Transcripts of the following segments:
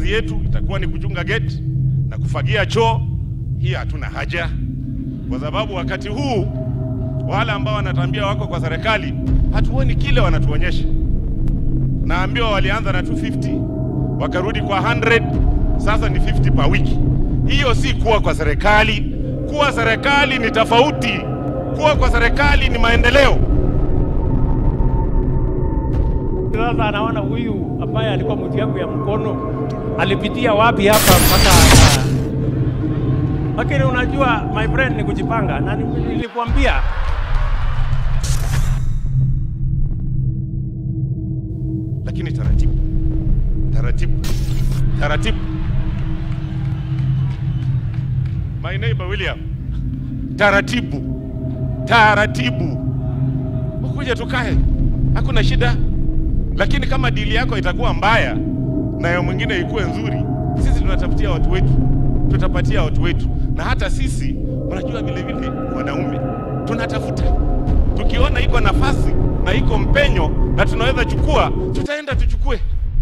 kazi yetu itakuwa ni kuchunga gate na kufagia choo. Hii hatuna haja, kwa sababu wakati huu wale ambao wanatambia wako kwa serikali hatuoni kile wanatuonyesha. Naambiwa walianza na 250 wakarudi kwa 100, sasa ni 50 per wiki. Hiyo si kuwa kwa serikali. Kuwa serikali ni tofauti. Kuwa kwa serikali ni maendeleo. Sasa anaona huyu ambaye alikuwa mtu yangu ya mkono alipitia wapi hapa mpaka aka- lakini unajua my friend ni kujipanga, na ni- nilikwambia lakini taratibu taratibu taratibu. My neighbor William, taratibu taratibu, ukuja tukae, hakuna shida. Lakini kama dili yako itakuwa mbaya na ya mwingine ikuwe nzuri, sisi tunatafutia watu wetu, tutapatia watu wetu, na hata sisi unajua, vile vile wanaume tunatafuta, tukiona iko nafasi na iko mpenyo na tunaweza chukua, tutaenda tuchukue.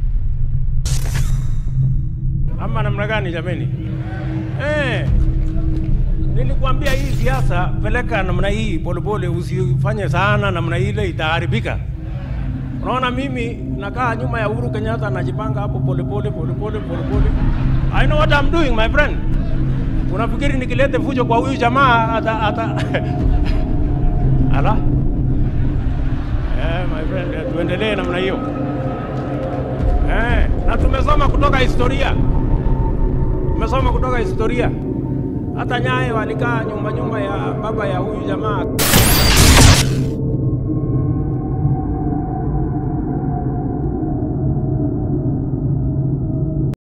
ama namna gani jameni? Eh, nilikwambia hii siasa peleka namna hii polepole, usifanye sana namna ile, itaharibika. Unaona, mimi nakaa nyuma ya Uhuru Kenyatta, najipanga hapo polepole polepole polepole. I know what I'm doing my friend. Unafikiri nikilete fujo kwa huyu jamaa ata, ata... ala eh, my friend, eh, tuendelee namna hiyo eh, na tumesoma kutoka historia tumesoma kutoka historia. Hata Nyayo walikaa nyumba nyumba ya baba ya huyu jamaa.